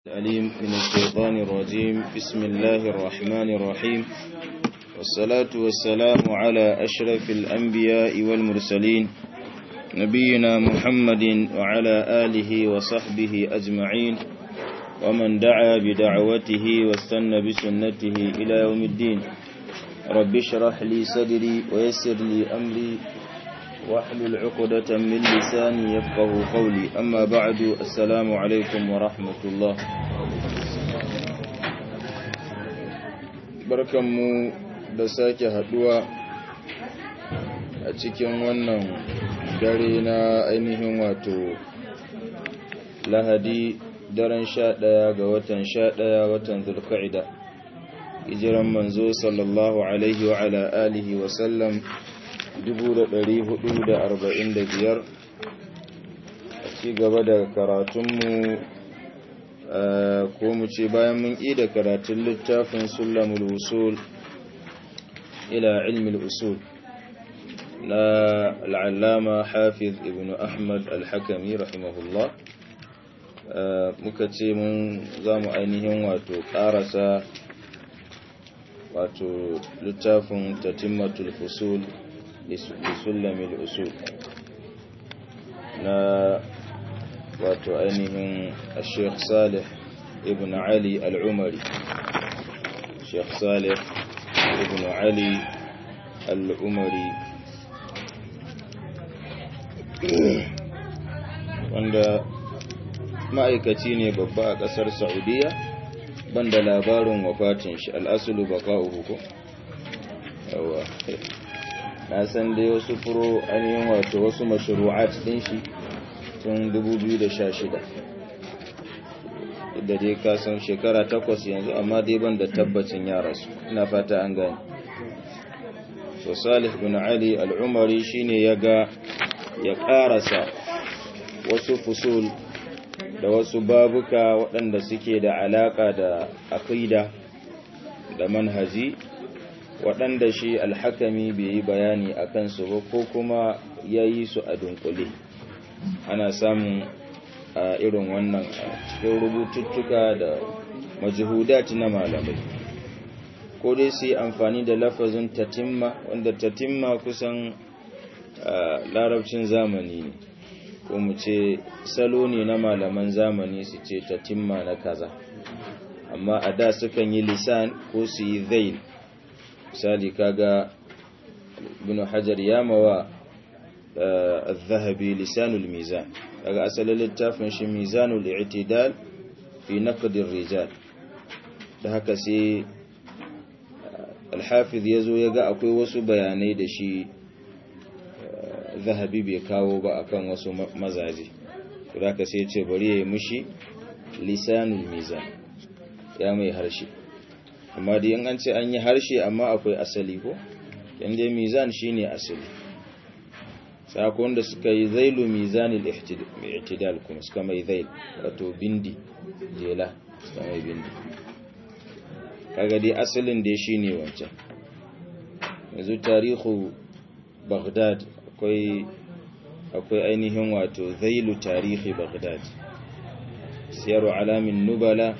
الأليم من الشيطان الرجيم بسم الله الرحمن الرحيم والصلاة والسلام على أشرف الأنبياء والمرسلين نبينا محمد وعلى آله وصحبه أجمعين ومن دعا بدعوته واستنى بسنته إلى يوم الدين رب اشرح لي صدري ويسر لي أمري واحلل عقدة من لساني يفقه قولي أما بعد السلام عليكم ورحمة الله barkanmu da sake haduwa a cikin wannan dare na ainihin wato lahadi daren sha ɗaya ga watan sha ɗaya watan zulka'ida hijiran manzo sallallahu alaihi wa ala alihi wa sallam 445 a ci gaba da karatunmu ko mu ce bayan mun da karatun littafin sulamul usul ila ilmil usul na al'allama hafiz ibn ahmad al-hakami rahimahullah muka ce mun za mu ainihin wato karasa wato littafin tatimmatul fusul لسلم الأصول نا wato ainihin Sheikh Salih ibn Ali al-Umari Sheikh Salih ibn Ali al-Umari wanda ma'aikaci ne babba a ƙasar Saudiya banda labarin wafatin shi al-aslu baqa'uhu ko yawa na san dai wasu furo ainihin wato wasu mashru'at din shi tun 2016 da dai ka san shekara takwas yanzu amma dai ban da tabbacin yara su ina fata an gani so salih bin ali al'umari shine ya ga ya karasa wasu fusul da wasu babuka waɗanda suke da alaka da aqida da manhaji waɗanda shi alhakami bai yi bayani a kansu ba ko kuma ya yi su a dunkule ana samun a irin wannan cikin rubututtuka da majihudat na malamai ko dai su yi amfani da lafazin tatimma wanda tatimma kusan larabcin zamani ne ko mu ce salo ne na malaman zamani su ce tatimma na kaza amma a da sukan yi lisan ko su yi zail misali kaga ibn hajar ya mawa al-zahabi lisanul mizan kaga asalin littafin shi mizanul i'tidal fi naqd ar-rijal da haka sai al-hafiz yazo yaga akwai wasu bayanai da shi zahabi bai kawo ba akan wasu mazaje to haka sai ya ce bari yayi mushi lisanul mizan ya mai harshe amma da yin an ce an yi harshe amma akwai asali ko inda mizan shine asali sakon da suka yi zailu mizanil i'tidal kuma suka mai zail wato bindi jela suka mai bindi kaga dai asalin da shine wancan yanzu tarihu baghdad akwai akwai ainihin wato zailu tarihi baghdad siyaru alamin nubala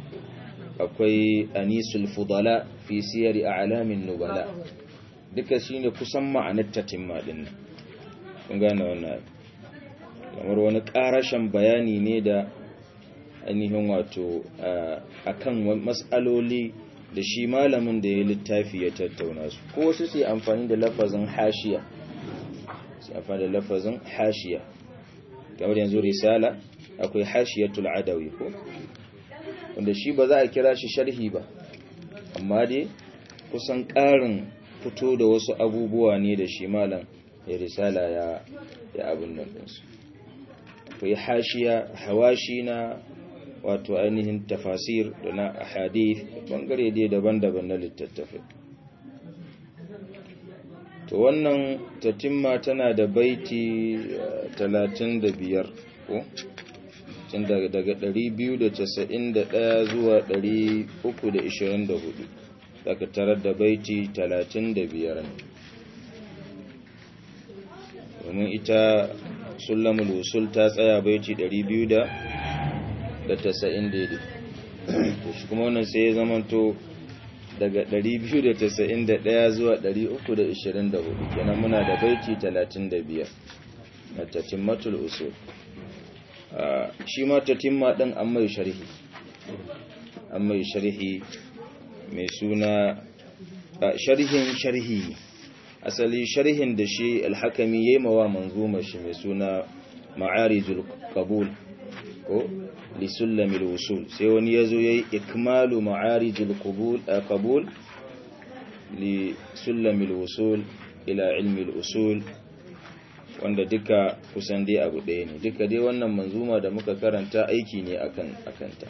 akwai anisul fudala fi siyari a'lamin nubala duka shine kusan ma'anar tatimma din nan kun gane wannan kamar wani karashin bayani ne da ainihin wato akan mas'aloli da shi malamin da ya littafi ya tattauna su ko wasu sai amfani da lafazin hashiya sai amfani da lafazin hashiya kamar yanzu risala akwai hashiyatul adawi ko wanda shi ba za a kira shi sharhi ba amma dai kusan ƙarin fito da wasu abubuwa ne da shi malam ya risala ya ya abin nan ɗinsu akwai hashiya hawashi na wato ainihin tafasir da na hadith bangare dai daban-daban na littattafai to wannan tatimma tana da baiti 35 ko tun daga 291 zuwa 324 daga tarar da baiti 35 ne domin ita sulamul usul ta tsaya baiti 200 da tasa'in daidai to shi kuma wannan sai ya zamanto daga 291 zuwa 324 kenan muna da baiti 35 na tatimmatul usul shi ma tatimma din an mai sharhi an mai sharhi mai suna sharhin sharhi asali sharhin da shi alhakami yayi mawa manzuma shi mai suna ma'arijul qabul ko lisulamil wusul sai wani yazo yayi ikmalu ma'arijul qabul qabul lisulamil wusul ila ilmi usul wanda duka kusan dai abu ɗaya ne duka dai wannan manzuma da muka karanta aiki ne akan akanta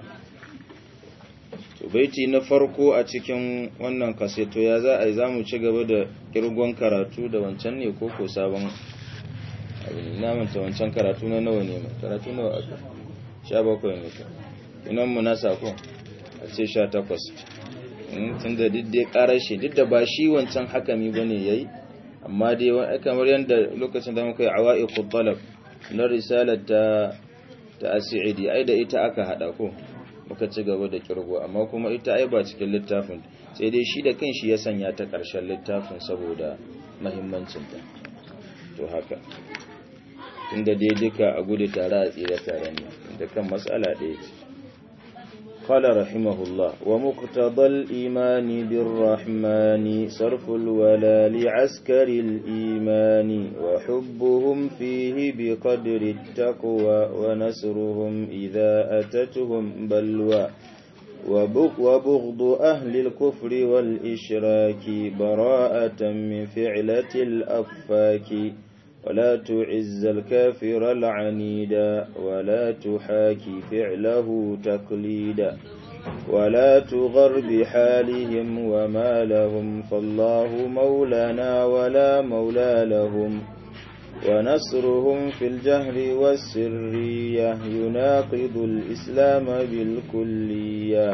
to baiti na farko a cikin wannan kaseto ya za a yi zamu ci gaba da kirgon karatu da wancan ne ko ko sabon abin na manta wancan karatu na nawa ne mai karatu nawa aka sha bakwai ne ka inan mu na sako a ce sha takwas tun da duk dai karar shi duk da ba shi wancan hakami ba ne ya yi amma dai kamar yadda lokacin da muka yi awa'i talab na risalar ta ta asiri ai da ita aka hada ko muka ci gaba da kirgo amma kuma ita ai ba cikin littafin sai dai shi da kanshi ya sanya ta ƙarshen littafin saboda mahimmancinta to haka inda dai duka a gudu tare a tsira tare ne da kan matsala ɗaya ce قال رحمه الله ومقتضى الإيمان بالرحمن صرف الولا لعسكر الإيمان وحبهم فيه بقدر التقوى ونسرهم إذا أتتهم بلوى وبغض أهل الكفر والإشراك براءة من فعلة الأفاك ولا تعز الكافر العنيدا ولا تحاكي فعله تقليدا ولا تغر بحالهم وما لهم فالله مولانا ولا مولى لهم ونصرهم في الجهر والسرية يناقض الإسلام بالكلية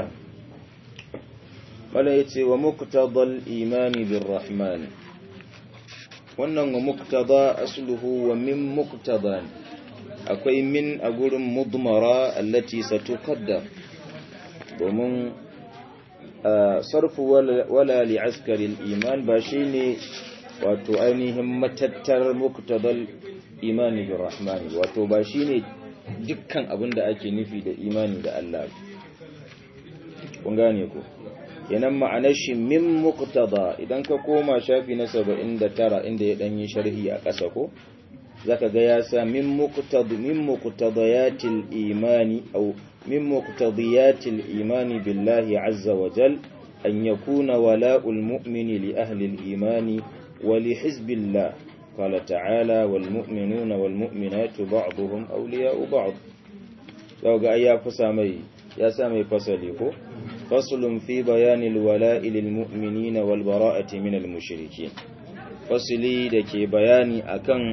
وليت ومقتضى الإيمان بالرحمن wannan wa muktada asluhu wa min muktada akwai min a gurin mudmara allati satuqaddar domin sarfu wala li askari iman ba shine wato ainihin matattar muktadal imani bi rahmani wato ba shine dukkan abin da ake nufi da imani da Allah kun gane ko yanan ma'anar shi min muqtada idan ka koma shafi na 79 inda ya dan yi sharhi a ƙasa ko zaka ga ya sa min muqtad min muqtadayatil imani aw min muqtadiyatil imani billahi azza wa jal an yakuna wala'ul mu'mini li ahli al-imani wa li hizbillah qala ta'ala wal mu'minuna wal mu'minatu ba'dhum awliya'u ba'd ga ya fusa mai ya sa mai fasali ko فصل في بيان الولاء للمؤمنين والبراءة من المشركين فصلي dake bayani akan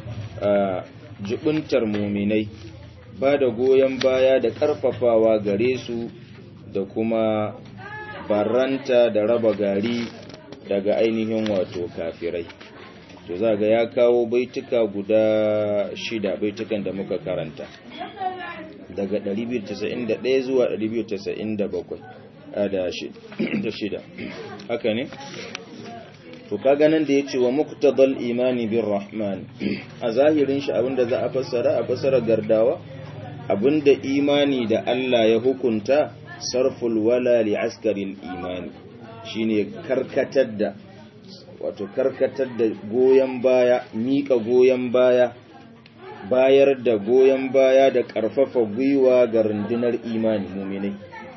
jubuntar muminai ba da goyon baya da karfafawa gare su da kuma baranta da raba gari daga ainihin wato kafirai to za ga ya kawo baituka guda shida baitukan da muka karanta daga 291 zuwa 297 da shida haka ne to kaga nan da yace wa muqtadal imani bir rahman a zahirin shi abinda za a fassara a fassara gardawa abinda imani da Allah ya hukunta sarful wala li askaril imani shine karkatar da wato karkatar da goyen baya mika goyen baya bayar da goyon baya da ƙarfafa gwiwa ga rundunar imani muminai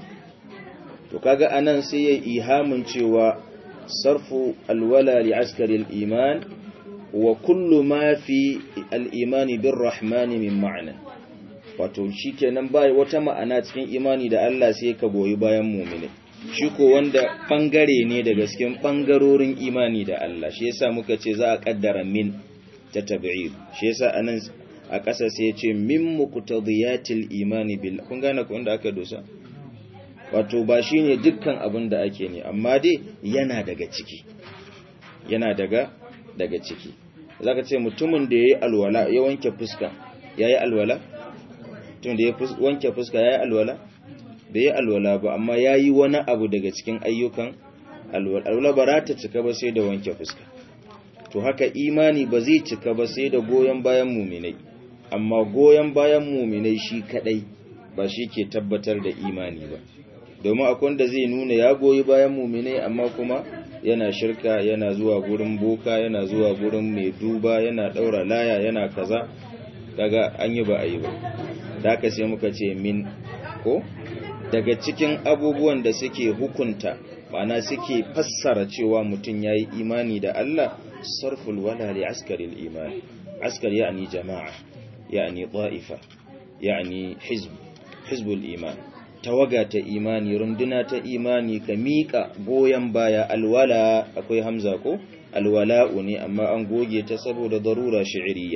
to kaga anan sai ya ihamin cewa sarfu alwala li askari iman wa kullu ma fi al-imani bir rahmani min ma'ana wato shikenan bai wata ma'ana cikin imani da Allah sai ka goyi bayan muminai shi ko wanda bangare ne daga cikin bangarorin imani da Allah shi yasa muka ce za a kaddara min ta tab'id shi yasa anan a ƙasa sai ya ce min muqtadiyatil imani bil kun gane ko inda aka dosa wato ba shine dukkan abin da ake ne amma dai yana daga ciki yana daga daga ciki zaka ce mutumin da yayi alwala ya wanke fuska yayi alwala tun da ya wanke fuska yayi alwala bai yi alwala ba amma yayi wani abu daga cikin ayyukan alwala alwala ba ta cika ba sai da wanke fuska to haka imani ba zai cika ba sai da goyon bayan muminai amma goyon bayan muminai shi kadai ba shi ke tabbatar da imani ba domin akwai wanda zai nuna ya goyi bayan muminai amma kuma yana shirka yana zuwa gurin boka yana zuwa gurin mai duba yana daura laya yana kaza kaga an yi ba a yi ba da haka sai muka ce min ko daga cikin abubuwan da suke hukunta ma'ana suke fassara cewa mutum ya yi imani da Allah sarful wala li askaril imani askar ya'ani jama'a ya'ani ta'ifa ya'ani hizb hizbul iman tawaga ta imani runduna ta imani ka miƙa goyon baya alwala akwai hamza ko alwala'u ne amma an goge ta saboda darura shi'iriya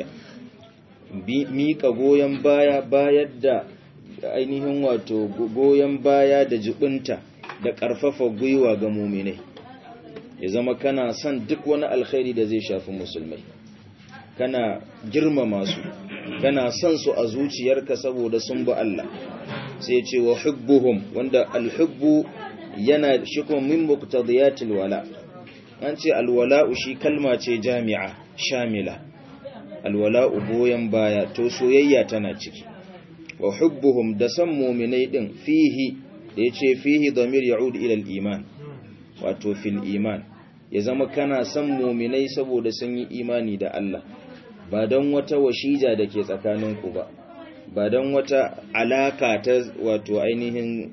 miƙa goyon baya bayar da ainihin wato goyon baya da jibinta da ƙarfafa gwiwa ga muminai ya zama kana son duk wani alkhairi da zai shafi musulmai kana girmama su kana son su a zuciyarka saboda sun bi Allah sai ce wa hubbuhum wanda alhubbu yana shikon min muqtadiyatil wala an ce alwala'u shi kalma ce jami'a shamila alwala'u goyen baya to soyayya tana ciki wa hubbuhum da san mu'minai din fihi da yace fihi damir ya'ud ila al-iman wato fil iman ya zama kana san mu'minai saboda sun yi imani da Allah ba don wata washija da ke tsakaninku ba ba don wata alaka ta wato ainihin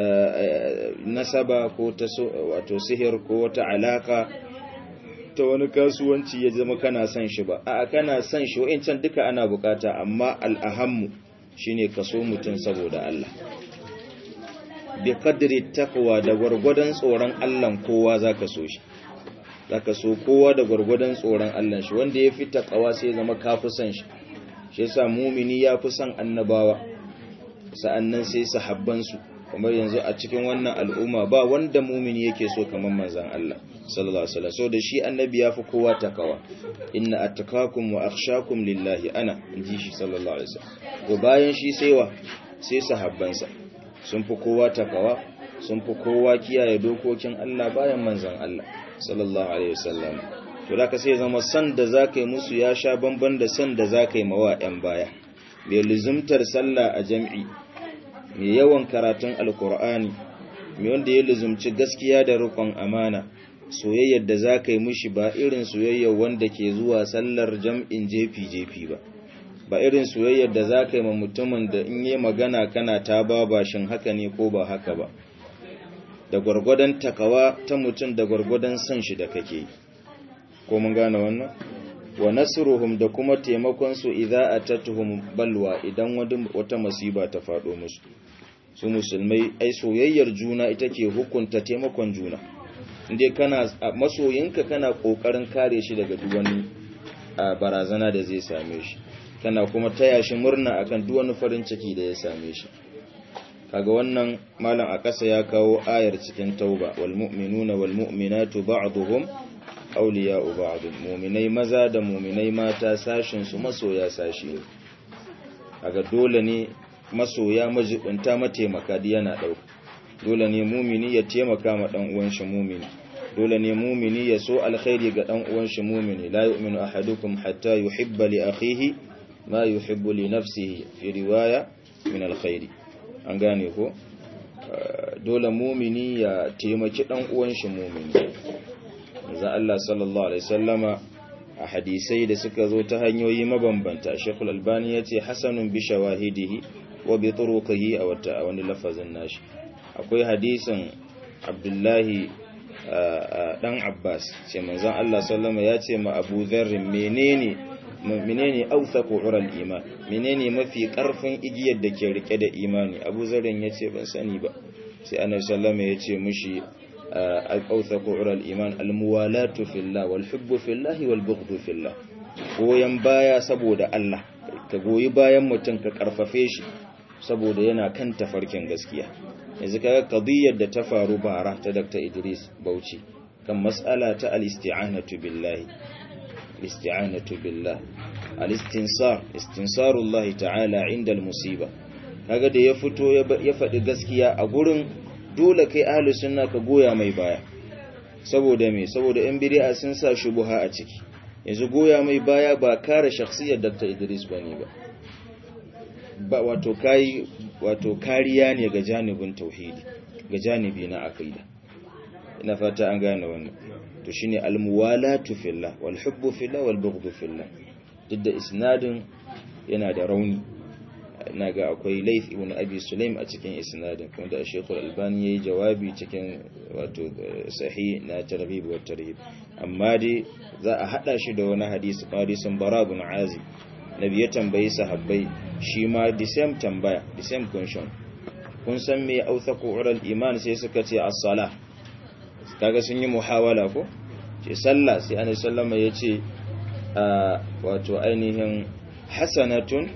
nasaba ko ta wato sihir ko wata alaka ta wani kasuwanci ya zama kana son shi ba a kana son shi wa'incan duka ana bukata amma al'ahammu shine kaso mutum saboda Allah bi qadri taqwa da gwargwadon tsoron Allah kowa zaka so shi zaka so kowa da gwargwadon tsoron Allah shi wanda ya fi taqwa sai zama kafi son shi shi yasa mumini ya fi son annabawa sa'annan sai sahabban su kamar yanzu a cikin wannan al'umma ba wanda mumini yake so kamar manzon Allah sallallahu alaihi wasallam so da shi annabi ya fi kowa takawa inna attaqakum wa akhshakum lillahi ana inji shi sallallahu alaihi wasallam to bayan shi sai wa sai sahabbansa sun fi kowa takawa sun fi kowa kiyaye dokokin Allah bayan manzon Allah sallallahu alaihi wasallam to da ka sai zama san da zaka yi musu ya sha bamban da san da zaka yi mawa ɗan baya mai luzumtar sallah a jam'i mai yawan karatun alkur'ani mai wanda ya luzumci gaskiya da rukun amana soyayyar da zaka yi mushi ba irin soyayyar wanda ke zuwa sallar jam'in jefi jefi ba ba irin soyayyar da zaka yi ma mutumin da in yi magana kana ta ba shin haka ne ko ba haka ba da gwargwadon takawa ta mutum da gwargwadon son shi da kake ko mun gane wannan wa nasruhum da kuma taimakon su idza atatuhum balwa idan wata masiba ta fado musu su musulmai ai soyayyar juna ita ke hukunta taimakon juna inde kana masoyinka kana kokarin kare shi daga duk wani barazana da zai same shi kana kuma taya shi murna akan duk wani farin ciki da ya same shi kaga wannan malam a ƙasa ya kawo ayar cikin tauba wal mu'minuna wal mu'minatu ba'dhum awliya'u ba'd mu'minai maza da mu'minai mata sashin su masoya sashi ne kaga dole ne masoya majibunta mataimaka da yana dauka dole ne mu'mini ya taimaka ma dan uwan shi mu'mini dole ne mu'mini ya so alkhairi ga dan uwan shi mu'mini la yu'minu ahadukum hatta yuhibba li akhihi ma yuhibbu li nafsihi fi riwaya min alkhairi an gane ko dole mumini ya taimaki dan uwan shi mumini manzo Allah sallallahu alaihi wasallama a hadisai da suka zo ta hanyoyi mabambanta Sheikh Al-Albani yace hasanun bi shawahidihi wa bi turuqihi a wata wani lafazin nashi akwai hadisin Abdullahi dan Abbas ce manzon Allah sallallahu ya ce ma Abu Dharr menene menene authaqu ural iman menene mafi karfin igiyar da ke rike da imani Abu Zarin yace ban sani ba sai Annabi sallallahu ya ce mushi authaqu ural iman almuwalatu fillah wal hubbu fillah wal bughdu fillah goyen baya saboda Allah ka goyi bayan mutum ka karfafe shi saboda yana kan tafarkin gaskiya yanzu kaga qadiyar da ta faru bara ta Dr. Idris Bauchi kan mas'ala ta al-isti'anatu billahi الاستعانة بالله الاستنصار استنصار الله تعالى عند المصيبة kaga da ya fito ya faɗi gaskiya a gurin dole kai ahlus sunna ka goya mai baya saboda me saboda yan bid'a sun sa shubuha a ciki yanzu goya mai baya ba kare shakhsiyar Dr. Idris bane ba ba wato kai wato kariya ne ga janibin tauhidi ga janibi na aqida ina fata an gane wannan to shine almuwalatu fillah wal hubbu fillah wal bughdu fillah duk da isnadin yana da rauni naga akwai Laith ibn Abi Sulaim a cikin isnadin kuma da Sheikh Al-Albani yayi jawabi cikin wato sahih na targhib wa tarhib amma dai za a hada shi da wani hadisi hadisin Bara ibn Azib nabi ya tambayi sahabbai shi ma the same tambaya the same question kun san me authaqu ural iman sai suka ce as-salah kaga sun yi muhawala ko ce sallah sai annabi sallama yace wato ainihin hasanatun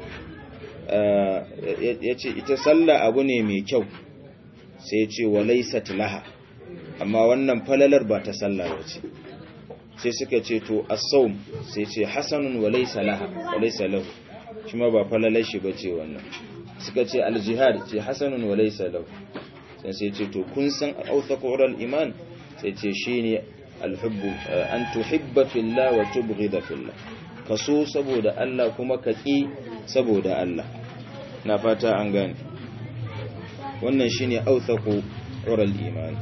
yace ita sallah abu ne mai kyau sai yace walaysat laha amma wannan falalar ba ta sallah bace sai suka ce to as-sawm sai ce hasanun walaysa laha walaysa lahu shi ma ba falalar shi bace wannan suka ce al-jihad ce hasanun walaysa lahu sai sai ce to kun san authaqul iman sai ce shine al-hubbu an tuhibba fillah wa tubghida fillah kaso saboda Allah kuma ka ki saboda Allah na fata an gane wannan shine authaqu ural iman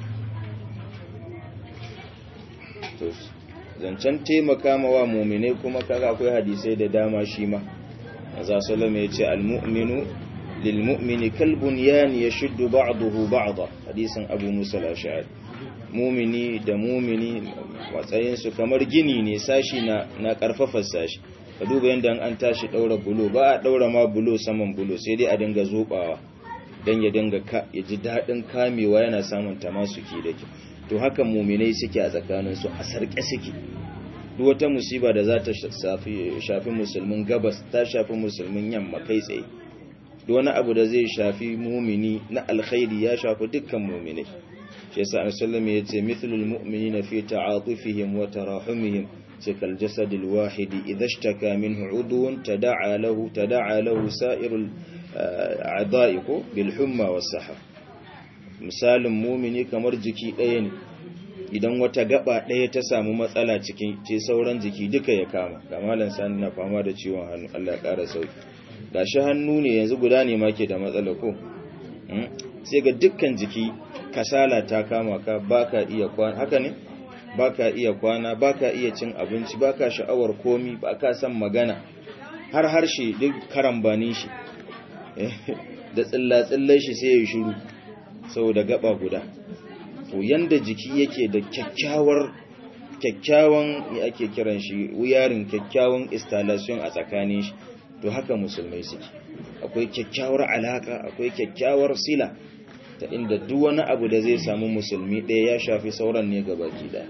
to zancen taimaka ma wa mu'mine kuma kaga akwai hadisai da dama shi ma azza sallama yace al-mu'minu lil-mu'mini kal-bunyan yashuddu ba'dahu ba'da hadisin abu musa al-ash'ari mumini da mumini matsayinsu kamar gini ne sashi na na karfafa sashi ka duba yadda an tashi daura bulo ba a daura ma bulo saman bulo sai dai a dinga zobawa dan ya dinga ka ya ji dadin kamewa yana samun tamasuki da ke to haka muminai suke a tsakanin su a sarke suke duk wata musiba da za ta shafi shafi musulmin gabas ta shafi musulmin yamma kai tsaye duk wani abu da zai shafi mumini na alkhairi ya shafi dukkan muminai shi yasa annabi sallallahu alaihi yace mithlul mu'minina fi ta'atufihim wa tarahumihim cikal jasadil wahidi idha ishtaka minhu udwun tada'a lahu tada'a lahu sa'irul a'da'iku bil humma was sahar misalin mu'mini kamar jiki ɗaya ne idan wata gaba ɗaya ta samu matsala cikin ce sauran jiki duka ya kama kamalan sani na fama da ciwon hannu Allah ya ƙara sauki gashi hannu ne yanzu guda ne ma ke da matsala ko sai ga dukkan jiki kasala ta kama ka baka iya kwana haka ne baka iya kwana baka iya cin abinci baka sha'awar komi baka san magana har harshe duk karambanin shi da tsilla-tsillan shi sai ya shiru saboda gaba guda to yanda jiki yake da kyakkyawar kyakkyawan ya ake kiran shi wuyarin kyakkyawan installation a tsakanin shi to haka musulmai suke akwai kyakkyawar alaka akwai kyakkyawar sila ta inda duk wani abu da zai samu musulmi ɗaya ya shafi sauran ne ga baki ɗaya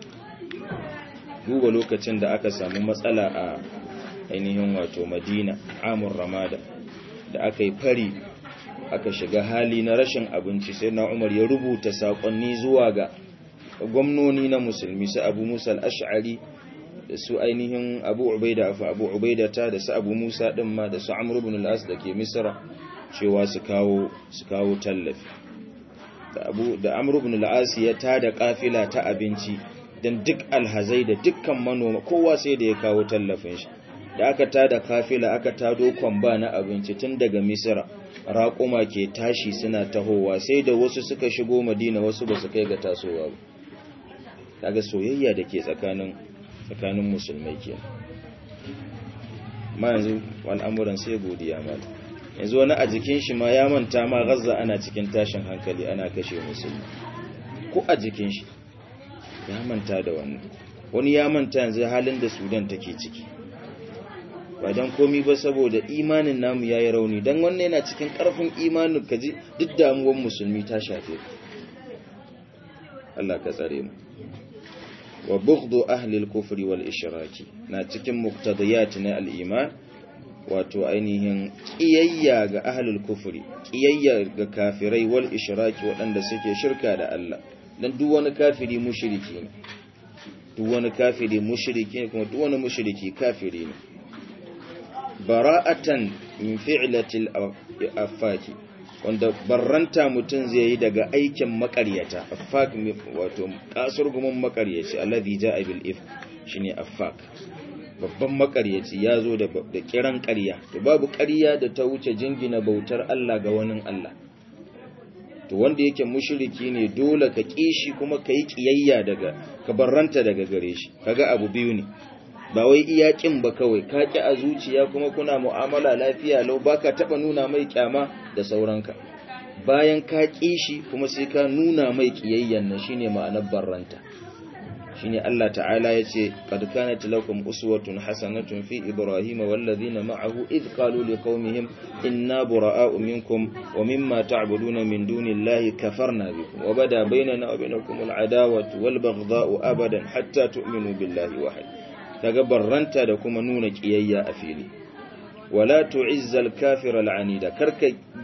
duba lokacin da aka samu matsala a ainihin wato madina amur ramada da aka yi fari aka shiga hali na rashin abinci sai na umar ya rubuta saƙonni zuwa ga gwamnoni na musulmi su abu musa al'ash'ari da su ainihin abu ubaida afu abu ubaida ta da su abu musa ɗin ma da su amur ibn al'as da ke misra cewa su kawo su kawo tallafi da abu da amr ibn al-as ya tada kafila ta abinci dan duk alhazai da dukkan manoma kowa sai da ya kawo tallafin shi da aka tada kafila aka tado kwamba na abinci tun daga misra raƙuma ke tashi suna tahowa sai da wasu suka shigo madina wasu ba su kai ga tasowa ba kaga soyayya da ke tsakanin tsakanin musulmai kenan ma yanzu al'amuran sai godiya mata yanzu wani a jikin shi ma ya manta ma gazza ana cikin tashin hankali ana kashe musulmi ko a jikin shi ya manta da wannan wani ya manta yanzu halin da sudan take ciki ba don komi ba saboda imanin namu ya yi rauni don wannan yana cikin karfin imanin kaji duk damuwan musulmi ta shafe Allah ka tsare mu wa bughdu ahli al-kufri wal ishraki na cikin muqtadiyat na al-iman wato ainihin ƙiyayya ga ahlul kufri ƙiyayya ga kafirai wal ishraki waɗanda suke shirka da Allah dan duk wani kafiri mushriki ne duk wani kafiri mushriki ne kuma duk wani mushriki kafiri ne bara'atan min fi'latil afaki wanda barranta mutum zai yi daga aikin makaryata afak wato kasurgumin makaryaci alladhi ja'a bil if shine afak babban makaryaci ya zo da kiran ƙarya to babu ƙarya da ta wuce jingina bautar Allah ga wani Allah to wanda yake mushriki ne dole ka kishi kuma ka yi kiyayya daga ka barranta daga gare shi kaga abu biyu ne ba wai iya kin ba kawai ka ki a zuciya kuma kuna mu'amala lafiya lau baka taba nuna mai kyama da sauranka bayan ka kishi kuma sai ka nuna mai kiyayyan nan shine ma'anar barranta shine Allah ta'ala yace qad kanat lakum uswatun hasanatun fi ibrahima wal ladina ma'ahu id qalu liqaumihim inna bura'a'u minkum wa mimma ta'buduna min dunillahi kafarna bikum wa bada bainana wa bainakum al adawatu wal baghdha'u abadan hatta tu'minu billahi wahid daga barranta da kuma nuna kiyayya a fili wala tu'izzal kafira al'anida karka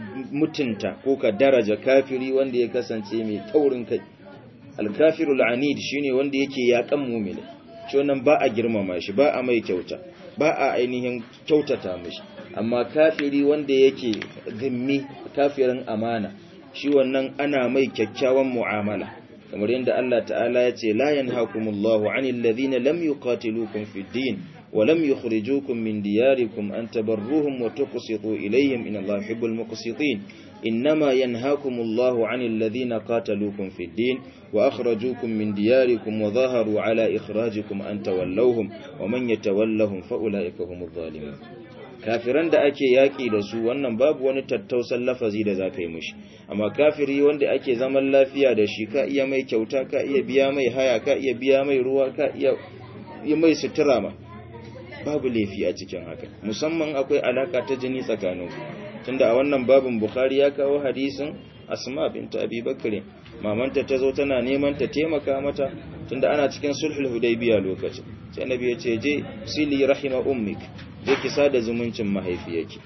mutunta ko ka daraja kafiri wanda ya kasance mai taurin kai alkafiru al'anid shine wanda yake yakan mu'mini shi wannan ba a girmama shi ba a mai kyauta ba a ainihin kyautata mishi amma kafiri wanda yake zimmi kafirin amana shi wannan ana mai kyakkyawan mu'amala kamar yadda Allah ta'ala ya ce la yanhakumullahu 'anil ladhina lam yuqatilukum fid din wa lam yukhrijukum min diyarikum an tabarruhum wa tuqsitu ilayhim inna Allaha yuhibbul muqsitin إنما ينهاكم الله عن الذين قاتلوكم في الدين وأخرجوكم من دياركم وظاهروا على إخراجكم أن تولوهم ومن يتولهم فأولئك هم الظالمون kafiran da ake yaƙi da su wannan babu wani tattausan lafazi da za ka yi mushi amma kafiri wanda ake zaman lafiya da shi ka iya mai kyauta ka iya biya mai haya ka iya biya mai ruwa ka iya yi mai sutura ma babu laifi a cikin haka musamman akwai alaka ta jini tsakanin tunda a wannan babin bukhari ya kawo hadisin asma binta abi bakr mamanta ta zo tana neman ta taimaka mata tunda ana cikin sulhul hudaybiya lokacin sai annabi ya ce je sili rahima ummik je ki sada zumuncin mahaifiyarki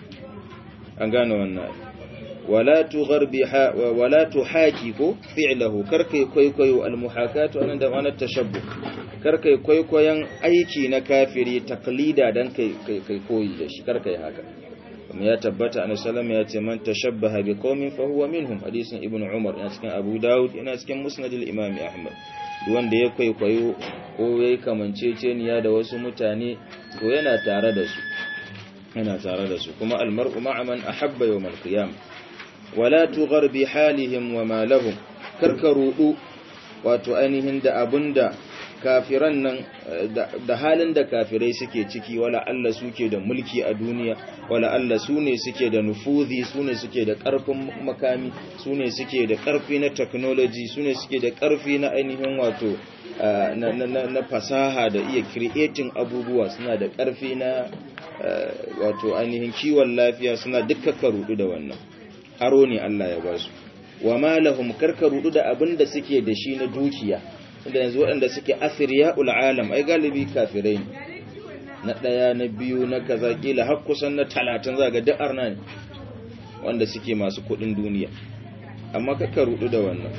an gane wannan wala tugharbiha wala tuhaki ko fi'lahu karkai kwaikwayo almuhakatu anan da ma'anar tashabbuh karkai kwaikwayon aiki na kafiri taklida dan kai kai koyi da shi karkai haka kuma ya tabbata annabi sallallahu ya ce man tashabbaha bi qaumin fa huwa minhum hadisin ibnu umar yana cikin abu daud yana cikin musnad al-imam ahmad duk wanda ya kwaikwayo ko yayi kamanceceniya da wasu mutane to yana tare da su yana tare da su kuma al-mar'u ma'a man ahabba yawm al-qiyam wala tughar bi halihim wa ma lahum karkarudu wato ainihin da abunda kafiran nan da halin da kafirai suke ciki wala Allah suke da mulki a duniya wala Allah su ne suke da nufuzi su ne suke da ƙarfin makami su ne suke da ƙarfi na technology su ne suke da ƙarfi na ainihin wato na fasaha da iya creating abubuwa suna da ƙarfi na wato ainihin kiwon lafiya suna dukkan karudu da wannan aro ne Allah ya ba su wa malahum karkarudu da abin da suke da shi na dukiya inda yanzu waɗanda suke asiriya ul'alam ai galibi kafirai ne na ɗaya na biyu na kaza kila har kusan na talatin za ga da'ar nan wanda suke masu kuɗin duniya amma kaka rudu da wannan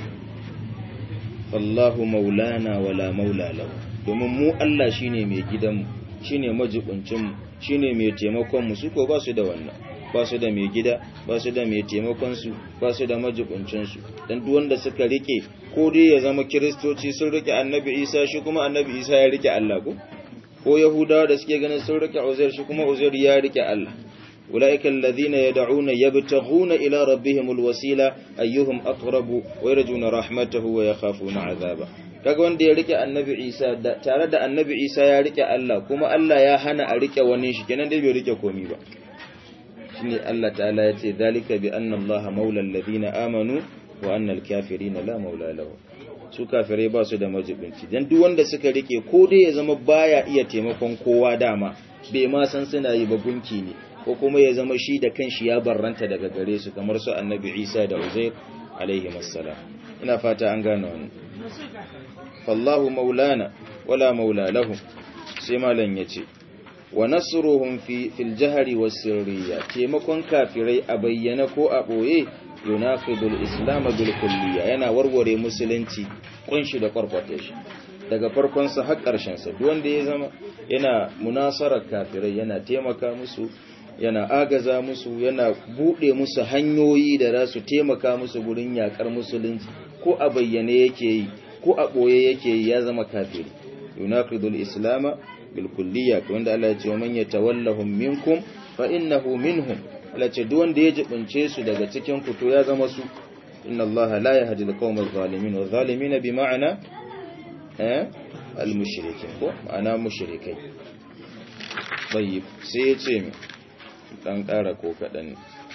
fallahu maulana wala maula lahu domin mu Allah shine mai gidanmu shine majibincin mu shine mai taimakon mu su ko ba su da wannan ba su da mai gida ba su da mai taimakon su ba su da majibincin su dan duk wanda suka rike ko dai ya zama kiristoci sun rike annabi Isa shi kuma annabi Isa ya rike Allah ko ko yahudawa da suke ganin sun rike Uzair shi kuma Uzair ya rike Allah أولئك الذين يدعون يبتغون إلى ربهم الوسيلة أيهم أقرب ويرجون رحمته ويخافون عذابه kaga wanda ya rike annabi Isa tare da annabi Isa ya rike Allah kuma Allah ya hana a rike wani shi kenan dai bai rike komi ba shine Allah ta'ala ya ce zalika bi anna Allah maula alladhina amanu wa anna al-kafirina la maula lahu su kafirai ba su da majibinci dan duk wanda suka rike ko dai ya zama baya iya taimakon kowa dama bai ma san suna yi ba gunki ne ko kuma ya zama shi da kanshi ya barranta daga gare su kamar su annabi Isa da Uzair alaihi assalam ina fata an gane wannan fallahu maulana wala maula lahum sai malan yace wa nasruhum fi fil jahri was sirriya taimakon kafirai a bayyana ko a boye yunaqidul islam bil kulliya yana warware musulunci kunshi da kwarkwata shi daga farkon sa har karshen sa duk wanda ya zama yana munasarar kafirai yana taimaka musu yana agaza musu yana bude musu hanyoyi da za su taimaka musu gurin yakar musulunci ko a bayyane yake yi ko a boye yake yi ya zama kafiri yunaqidul islama bil kulliyya wanda Allah ya ce man yatawallahum minkum fa innahu minhum Allah ce duk wanda ya jibince su daga cikin ku to ya zama su inna Allah la yahdi al-qawma adh-dhalimin wa adh-dhalimin bi ma'ana eh al-mushrikin ko ma'ana mushrikai tayyib sai ya ce mi dan ƙara ko kaɗan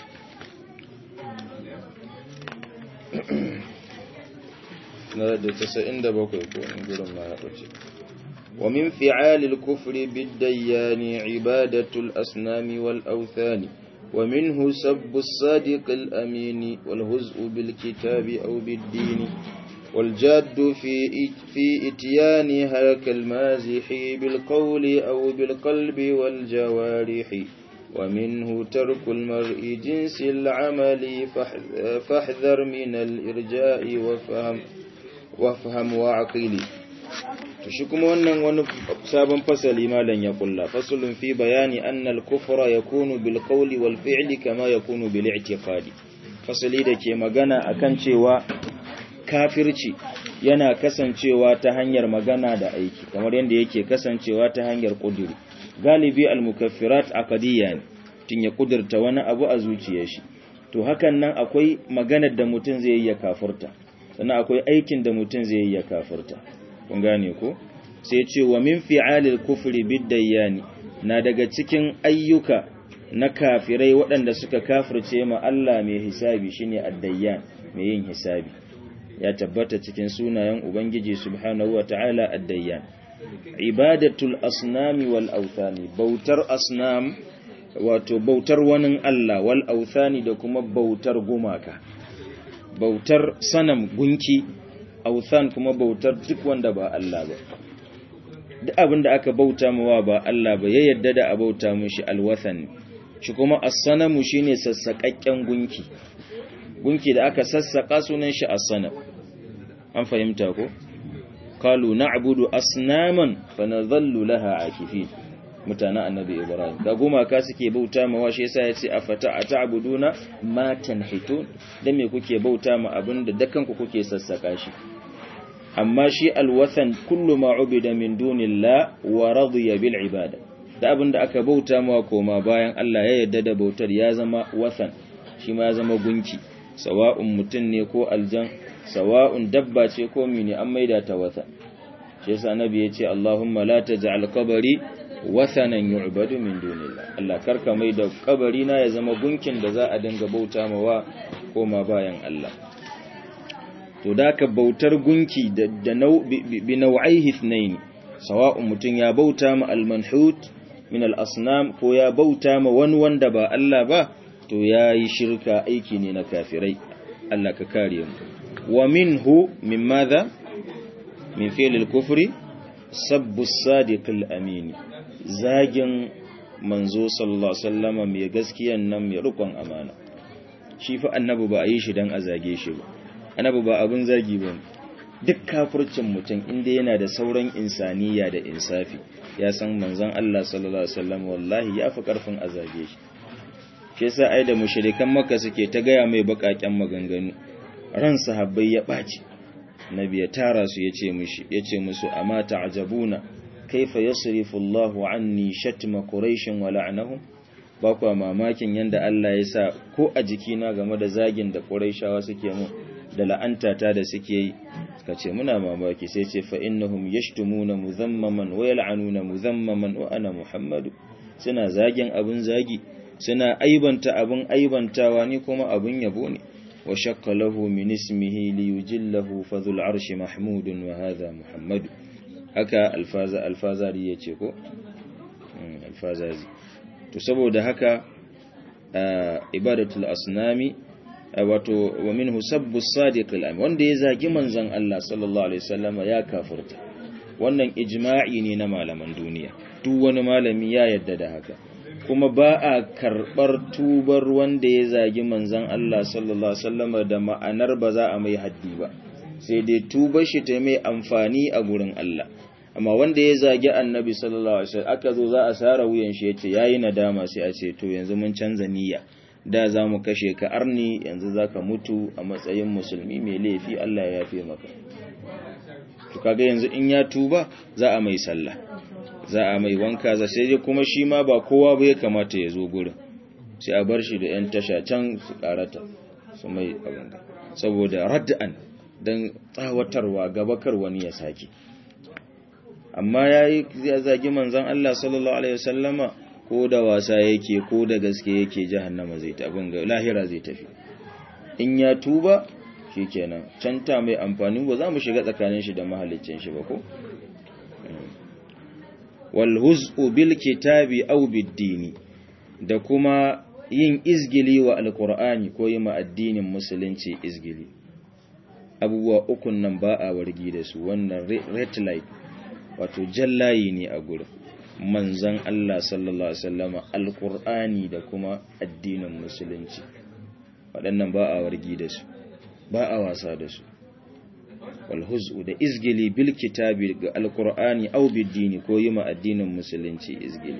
na da tasa'in da bakwai ko in gurin ma ya ɓace wa min fi'alil kufri bidayyani ibadatul asnami wal authani wa minhu sabbu as-sadiq al-amin wal huz'u bil kitabi aw bid din wal jaddu fi fi ityaniha kal mazihi bil qawli aw bil qalbi wal jawarihi ومنه ترك المرء جنس العمل فاحذر من الإرجاء وفهم وفهم وعقيل تشكم wannan wani sabon fasali malan ya kulla fasalun fi bayani anna al-kufra yakunu bil qawli wal fi'li kama yakunu bil i'tiqadi fasali dake magana akan cewa kafirci yana kasancewa ta hanyar magana da aiki kamar yadda yake kasancewa ta hanyar kuduri galibi al-mukaffirat aqdiyya ne tun ya kudurta wani abu a zuciyar shi to hakan nan akwai maganar da mutum zai yi ya kafirta sannan akwai aikin da mutum zai yi ya kafirta kun gane ko sai ce wa min fi'alil kufri bidayyani na daga cikin ayyuka na kafirai waɗanda suka kafirce ma Allah mai hisabi shine addayyan mai yin hisabi ya tabbata cikin sunayen ubangiji subhanahu wataala addayyan ibadatul asnami wal authani bautar asnam wato bautar wani Allah wal authani da kuma bautar gumaka bautar sanam gunki authan kuma bautar duk wanda ba Allah ba duk abin da aka bauta mawa ba Allah ba ya yadda da a bauta mushi alwathan shi kuma as-sanamu shine sassakakken gunki gunki da aka sassaka sunan shi as-sanam an fahimta ko qalu na'budu asnaman fanadhallu laha akifin mutanen annabi ibrahim da gumaka suke bauta ma wa shi yasa yace afata ata'buduna ma tanhitun dan me kuke bauta ma abinda dakan ku kuke sassaka shi amma shi alwathan kullu ma ubida min dunillah wa radiya bil ibada da abinda aka bauta ma koma bayan Allah ya yarda da bautar ya zama wathan shi ma ya zama gunki sawa'un mutun ne ko aljan sawa'un dabba ce ko mini an maida ta wata shi yasa annabi yace Allahumma la taj'al qabri wathanan yu'badu min dunillah Allah karka maida kabari na ya zama gunkin da za a dinga bauta mawa koma bayan Allah to da ka bautar gunki da da bi nau'aihi ithnain sawa'un mutun ya bauta ma al-manhut min al-asnam ko ya bauta ma wani wanda ba Allah ba to yayi shirka aiki ne na kafirai Allah ka kare mu ومنه من ماذا من فعل الكفر سب الصادق الأمين زاجن manzo sallallahu alaihi wasallama mai gaskiyan nan mai rukun amana shi fa annabi ba a yi shi dan a zage shi ba annabi ba abun zagi ba duk kafircin mutum inda yana da sauran insaniya da insafi ya san manzon Allah sallallahu alaihi wasallam wallahi ya fi karfin a zage shi shi yasa ai da mushrikan makka suke ta gaya mai bakaken maganganu ran sahabbai ya ɓaci nabi ya tara su ya ce mushi ya ce musu amma ta'jabuna kaifa yasrifu Allahu anni shatma quraish wa la'nahum ba kwa mamakin yanda Allah ya sa ko a jikina game da zagin da quraishawa suke mu da la'anta ta da suke yi kace muna mamaki sai ce fa innahum yashtumuna muzammaman wa yal'anuna muzammaman wa ana muhammadu suna zagin abun zagi suna aibanta abun aibantawa ni kuma abun yabo ne وشق له من اسمه ليجله فذو العرش محمود وهذا محمد haka alfaza alfazari yace ko alfazazi to saboda haka ibadatul asnami wato wa minhu sabbu sadiq al wanda ya zagi manzon Allah sallallahu alaihi wasallama ya kafirta wannan ijma'i ne na malaman duniya duk wani malami ya yadda da haka kuma ba a karɓar tubar wanda ya zagi manzan Allah sallallahu Alaihi wasallama da ma'anar ba za a mai haddi ba sai dai tubar shi ta mai amfani a gurin Allah amma wanda ya zagi annabi sallallahu alaihi wasallam aka zo za a sara wuyan shi yace yayi nadama sai a ce to yanzu mun canza niyya da za mu kashe ka arni yanzu zaka mutu a matsayin musulmi mai laifi Allah ya yafe maka to kaga yanzu in ya tuba za a mai sallah za a mai wanka za sai dai kuma shi ma ba kowa ba ya kamata ya zo gurin sai a bar shi da yan tasha can su karata su mai abin saboda radda'an dan tsawatarwa gabakar wani ya sake amma yayi ya zagi manzon Allah sallallahu alaihi wasallama ko da wasa yake ko da gaske yake jahannama zai ta abin ga lahira zai tafi in ya tuba shikenan canta mai amfani ba za mu shiga tsakanin shi da mahallicin shi ba ko wal huz'u bil kitabi aw bid dini da kuma yin izgili wa alqur'ani ko yi ma addinin musulunci izgili abubuwa ukun nan ba a wargi da su wannan red light wato jallayi ne a gurin manzan Allah sallallahu Alaihi wasallama alkur'ani da kuma addinin musulunci waɗannan ba a wargi da su ba a wasa da su walhuzu da izgili bil kitabi ga alkur'ani au biddini ko yi ma addinin musulunci izgili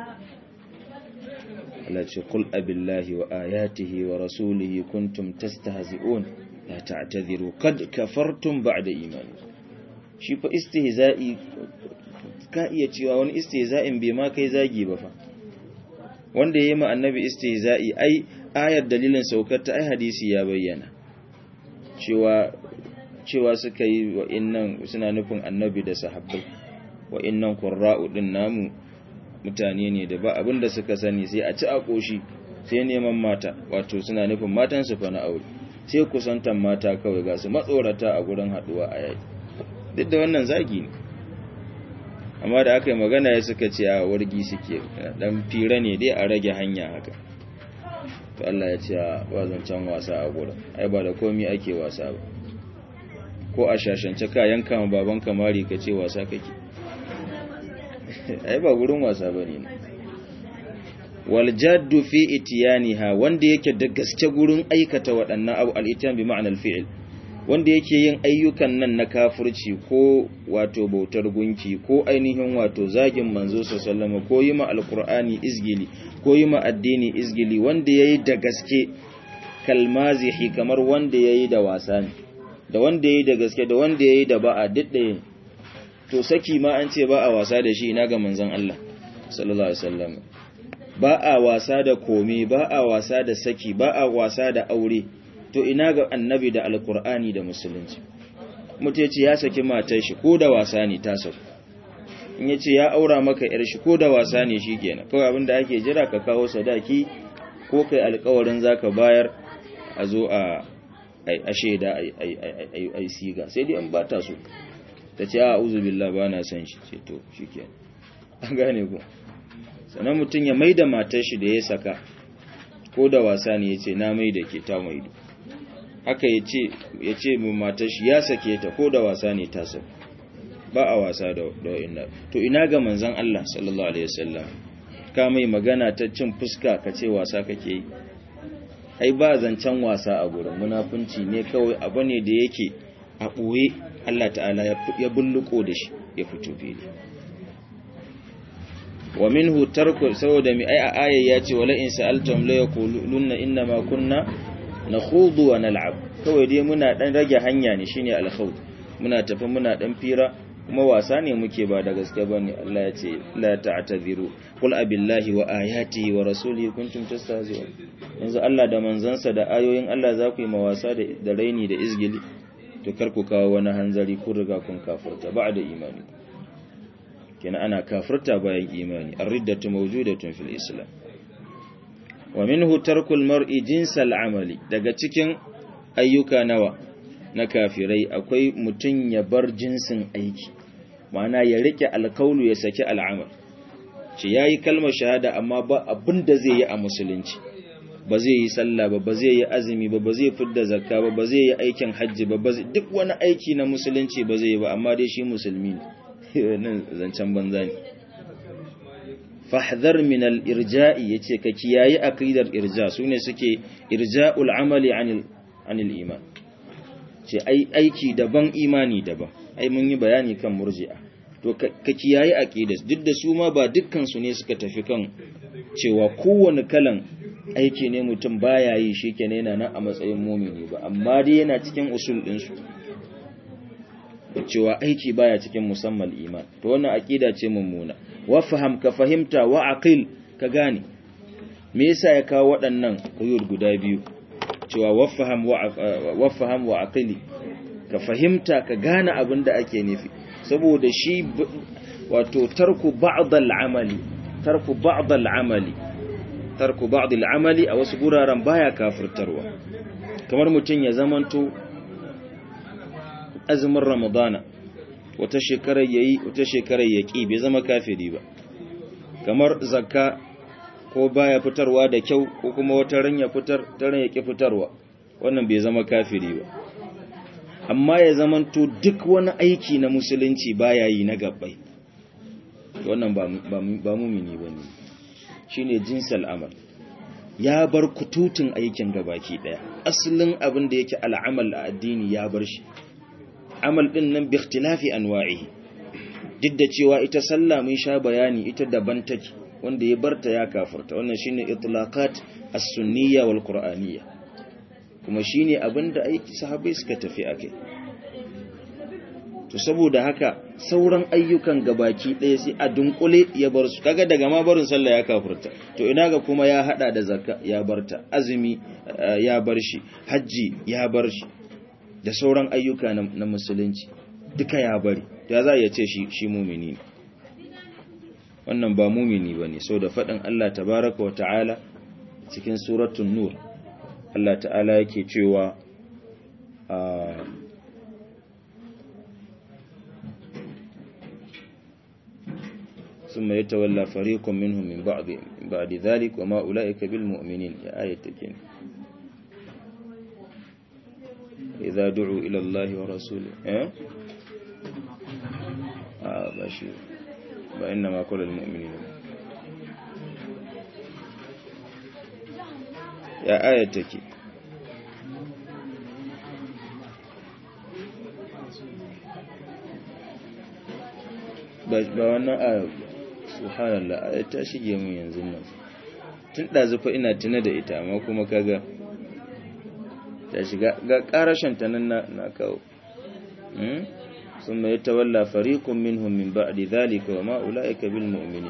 Allah ce kul abillahi wa ayatihi wa rasulihi kuntum tastahzi'un la ta'tadhiru qad kafartum ba'da imani shi fa istihza'i ka iya cewa wani istihza'in bai ma kai zagi ba fa wanda yayi ma annabi istihza'i ai ayar dalilin saukar ta ai hadisi ya bayyana cewa cewa suka yi wa innan suna nufin annabi da sahabbai wa innan qurra'u din namu mutane ne da ba abinda suka sani sai a ci a koshi sai neman mata wato suna nufin matan su fa na aure sai kusantan mata kawai ga su matsorata a gurin haduwa a yaki duk da wannan zagi ne amma da aka yi magana ya suka ce a wargi suke dan fira ne dai a rage hanya haka to Allah ya ce ba zancen wasa a gurin ai ba da komi ake wasa ba ko a shashance ka yanka ma baban kamari ka ce wasa kake ai ba gurin wasa bane ne wal jaddu fi itiyaniha wanda yake da gaske gurin aikata waɗannan abu al-itiyan bi ma'anar fi'il wanda yake yin ayyukan nan na kafirci ko wato bautar gunki ko ainihin wato zagin manzo sallama ko yi ma alkur'ani izgili ko yi ma addini izgili wanda yayi da gaske kalmazihi kamar wanda yayi da wasa ne da wanda yayi da gaske da wanda yayi da ba'a diddaye to saki ma an ce ba a wasa da shi ina ga manzon Allah sallallahu alaihi wasallam ba a wasa da komai ba a wasa da saki ba a wasa da aure to ina ga annabi da alkur'ani da musulunci mutu ya ce ya saki matar shi ko da wasa ne ta sauku in ya ce ya aura maka yar shi ko da wasa ne shi kenan kawai abinda ake jira ka kawo sadaki ko kai alkawarin zaka bayar a zo a a shaida a yi siga sai dai an ba ta so ta ce a uzu billah ba na son shi ce to shi kenan an gane ku sannan mutum ya maida matar shi da ya saka ko da wasa ne ya ce na mai da ke ta maido haka ya ce mu matar shi ya sake ta ko da wasa ne ta sa ba a wasa da wa'inna to ina ga manzan Allah sallallahu alaihi wasallam ka mai magana ta cin fuska ka ce wasa kake yi ai ba zancen wasa a gurin munafunci ne kawai abu ne da yake a ɓoye Allah ta'ala ya bulluko da shi ya fito fili wa minhu tarku saboda mi ai a aya ya ce wala in sa'altum la yaquluna inna ma kunna nakhudu wa nal'ab kawai dai muna dan rage hanya ne shine al-khawd muna tafi muna dan fira kuma wasa ne muke ba da gaske bane Allah ya ce la ta'tadiru qul abillahi wa ayatihi wa rasulihi kuntum tastahzi'un yanzu Allah da manzansa da ayoyin Allah za ku yi mawasa da raini da izgili to kar ku kawo wani hanzari kun riga kun kafirta ba'da imani kenan ana kafirta bayan imani ar-riddatu mawjudatun fil islam wa minhu tarkul mar'i jinsal amali daga cikin ayyuka nawa na kafirai akwai mutun ya bar jinsin aiki ma'ana ya rike alkaulu ya saki al'amal ce yayi kalmar shahada amma ba abin da zai yi a musulunci ba zai yi sallah ba ba zai yi azumi ba ba zai fidda zakka ba ba zai yi aikin hajji ba ba duk wani aiki na musulunci ba zai yi ba amma dai shi musulmi ne nan zancen banza ne fahdhar min al-irja'i yace ka kiyayi aqidar irja sune suke irja'ul amali anil anil iman ce ai aiki daban imani daban ai mun yi bayani kan murji'a to to ka kiyaye aqidas duk da su ma ba dukkan su ne suka tafi kan cewa kowane kalan aiki ne mutum baya yi shikenan yana nan a matsayin mumini ba amma dai yana cikin usul din su cewa aiki baya cikin musamman iman to wannan aqida ce mummuna wa faham ka fahimta wa aqil ka gane me yasa ya kawo waɗannan quyud guda biyu cewa wa faham wa faham wa aqili ka fahimta ka gane abin da ake nufi saboda shi wato tarku ba'd al-amali tarku ba'd al-amali tarku ba'd al-amali a wasu guraren baya kafirtarwa kamar mutun ya zamanto azumin ramadana wata shekarar yayi wata shekarar yaki bai zama kafiri ba kamar zakka ko baya fitarwa da kyau ko kuma wata ran ya fitar taran yaki fitarwa wannan bai zama kafiri ba amma ya zamanto duk wani aiki na musulunci baya yi na gabbai wannan ba ba mumini bane shine jinsal amal ya bar kututun aikin gabaki daya asalin abin da yake al'amal a addini ya bar shi amal din nan bi ikhtilafi anwa'ihi duk da cewa ita sallah mun sha bayani ita daban take wanda ya barta ya kafirta wannan shine itlaqat as-sunniyya wal qur'aniyya kuma shine abinda aiki sahabbai suka tafi akai to saboda haka sauran ayyukan gabaki ɗaya sai a dunkule ya bar su kaga daga ma barin sallah ya kafirta to ina ga kuma ya hada da zakka ya barta azumi ya bar shi haji ya bar shi da sauran ayyuka na musulunci duka ya bari ya za ya ce shi shi mumini ne wannan ba mumini bane saboda faɗin Allah tabaraka wa ta'ala cikin suratul nur Allah ta'ala yake cewa ثم يتولى فريق منهم من بعد بعد ذلك وما أولئك بالمؤمنين يا آية تكين إذا دعوا إلى الله ورسوله إيه؟ آه باشي وإنما كل المؤمنين يا آية تكين ba wannan a subhanallah ta shige mun yanzu nan tun ɗazufa ina tuna da ita amma kuma kaga ta shiga ga ƙarashin ta nan na kawo sun mai tawalla fariqun minhum min ba'di dhalika wa ma ulaika bil mu'minin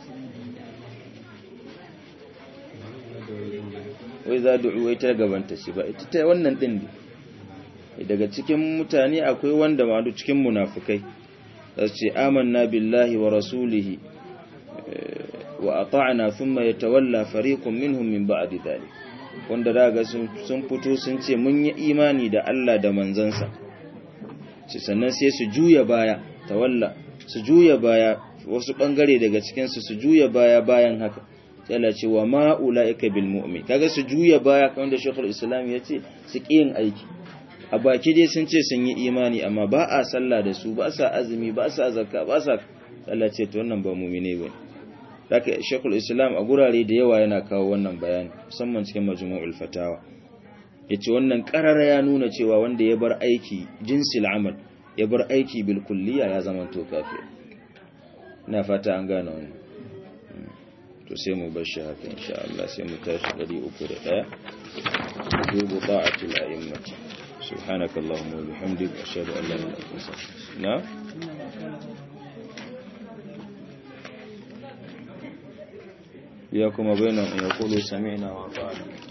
wai za du'u wai ta gabanta shi ba ita ta wannan din ne daga cikin mutane akwai wanda ma cikin munafikai ce amanna billahi wa rasulihi wa ata'na thumma yatawalla fariqun minhum min ba'di dhalik wanda daga sun fito sun ce mun yi imani da Allah da manzansa ci sannan sai su juya baya tawalla su juya baya wasu bangare daga cikin su su juya baya bayan haka sai ce wa ma ulaika bil mu'min kaga su juya baya kamar da Sheikhul Islam ya ce su yin aiki a baki dai sun ce sun yi imani amma ba a sallah da su ba sa azumi ba sa zakka ba sa Allah ce to wannan ba mu'mine bane haka Sheikhul Islam a gurare da yawa yana kawo wannan bayani musamman cikin Majmu'ul Fatawa yace wannan karara ya nuna cewa wanda ya bar aiki jinsil amal ya bar aiki bil kulliya ya zama to kafir ina fata an gane wannan to sai mu bar shi haka insha Allah sai mu tashi 301 dubu ta'atul a'immah سبحانك اللهم وبحمدك أشهد أن لا إله إلا أنت نعم ياكم بينهم يقولوا سمعنا وأطعنا